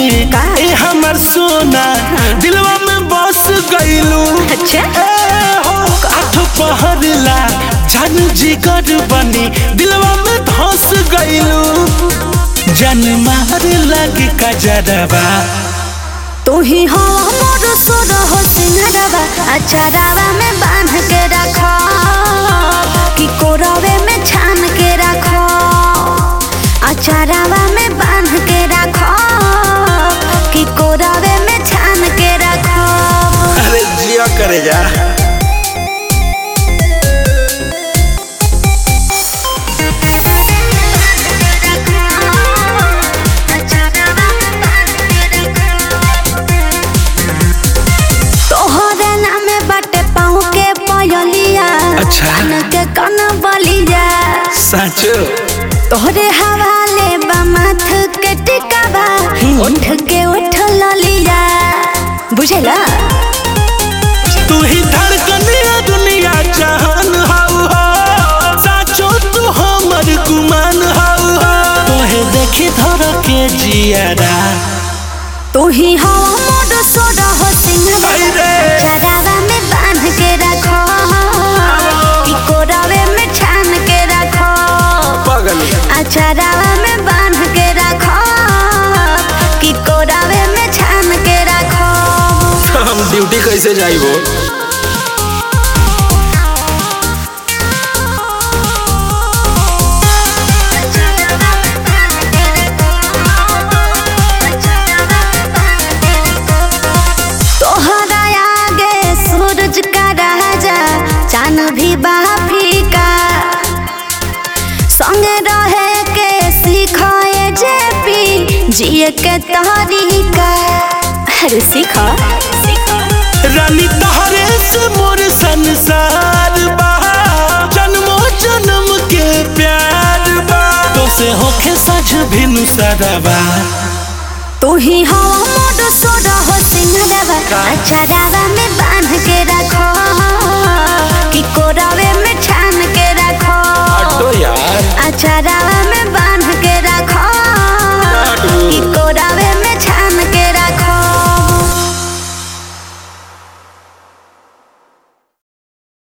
में का? ए हमर सोना दिलवा में बस गइलू अच्छा ए हो आठ पहरला जान जिगर बनी दिलवा में धस गइलू जन मार लगे कजरवा तू ही हो मोर सोर हो सिंहरवा अचारावा में बांध के रखो कि कोरवे में छान के रखो अचारावा में बांध के रखो कि कोरवे में छान के रखो अरे जिया करे जा तोहरे नामे बाटे पाँव के पयलिया अच्छा। कान के कन बलिया साचो तोहरे हवाले बा माथ के टिकावा उठ के उठ ललिया बुझेला तू ही धड़कनिया दुनिया जहान हाउ हो साचो तू हमर गुमान हाउ हो तोहे देखी धर के जियारा तू ही हो मोर सोर हो सिंहवा आई रे। चरावा में बांध के रखो कि कोरावे में छान के रखो पगल अचरावा में बांध के रखो कि कोरावे में छान के रखो हम ड्यूटी कैसे जाइबो तोहरा आगे सूरज का राजा चांद भी बाफिका संगे रहे के सिखाए जे पी जिए के तरीका अरे सीखो रानी तहरे से मोर संसार बा जन्मो जन्म के प्यार बा तो से होखे सज भिनु सदबा तू ही हो मोर सोर हो सिंहरवा अचरावा में बांध के रखो